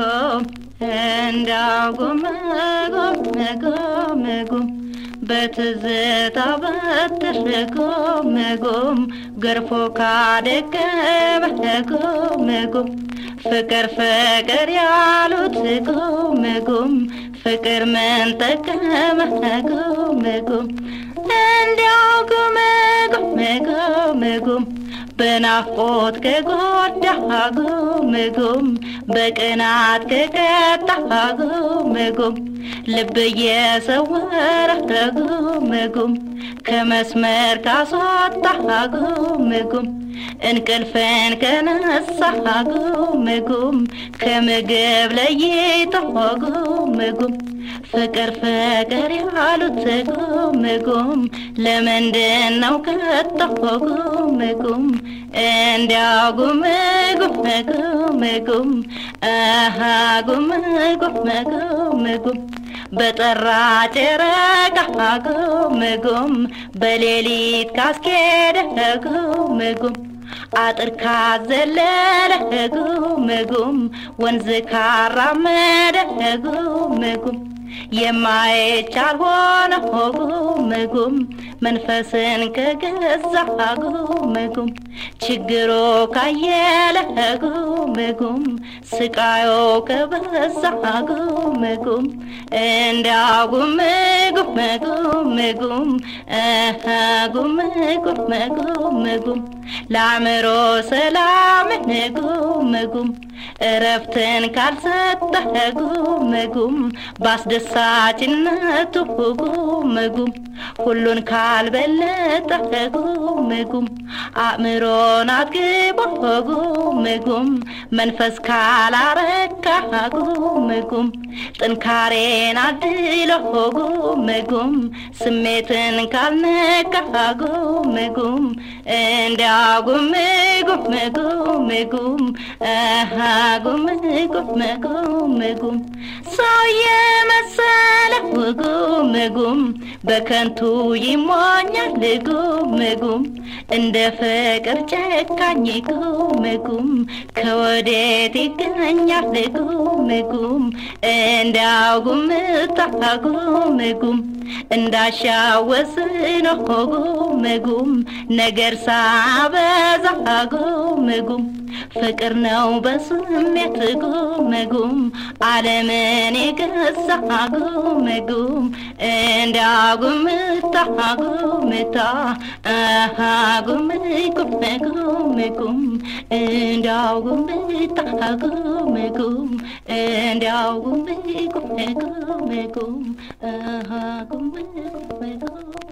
ጉም እንዳው ጉም ጉም ጉም ጉም በትዝታ በትር ጉም ጉም ገርፎ ካደገመ ጉም ጉም ፍቅር ፍቅር ያሉት ጉም ጉም ፍቅር ምን ጠቀመ ጉም ጉም እንዲያው ጉም ጉም ጉም ጉም በናፍቆት ከጎዳ ጉም ጉም በቅናት ከቀጣ ጉም ጉም ልብ እየሰወረ ጉም ጉም ከመስመር ካስወጣ ጉም ጉም እንቅልፍን ከነሳ ጉም ጉም ከምግብ ለይቶ ጉም ጉም ፍቅር ፍቅር ያሉት ጉም ጉም ለምንድን ነው ከቶ ጉም ጉም እንዲያው ጉም ጉም ጉም ጉም አሃ ጉም ጉም ጉም ጉም በጠራ ጨረቃ ጉም ጉም በሌሊት ካስኬደ ጉም ጉም አጥር ካዘለለ ጉም ጉም ወንዝ ካራመደ ጉም ጉም የማይቻል ሆነ ጉም ጉም መንፈስን ከገዛ ጉም ጉም ችግሮ ካየለ ጉም ጉም ስቃዮ ከበዛ ጉም ጉም እንዲያው ጉም ጉም ጉም ጉም አሃ ጉም ጉም ጉም ጉም ለአእምሮ ሰላምን ጉም ጉም እረፍትን ካልሰጠህ ጉም ጉም በአስደሳችነቱ ጉም ጉም ሁሉን ካልበለጠ ጉም ጉም አእምሮን አጥግቦ ጉም ጉም መንፈስ ካላረካ ጉም ጉም ጥንካሬን አድሎ ጉም ጉም ስሜትን ካልነካ ጉም ጉም እንዲያው ጉም ጉም ጉም ጉም አሃ ጉም ጉም ጉም ጉም ሰው የመሰለ ጉም ጉም በከንቱ ይሞኛል ጉም ጉም እንደ ፍቅር ጨካኝ ጉም ጉም ከወዴት ይገኛል ጉም ጉም እንዳው ጉምታ ጉም ጉም እንዳሻወስኖ ጉም ጉም ነገር ሳበዛ ጉም ጉም ፍቅር ነው በስሜት ጉም ጉም ዓለምን የገዛ ጉም ጉም እንዳጉምታ ጉምታ አሃ ጉም ጉም ጉም ጉም እንዳጉምታ ጉም ጉም እንዳጉም ጉም ጉም ጉም አሃ ጉም ጉም ጉም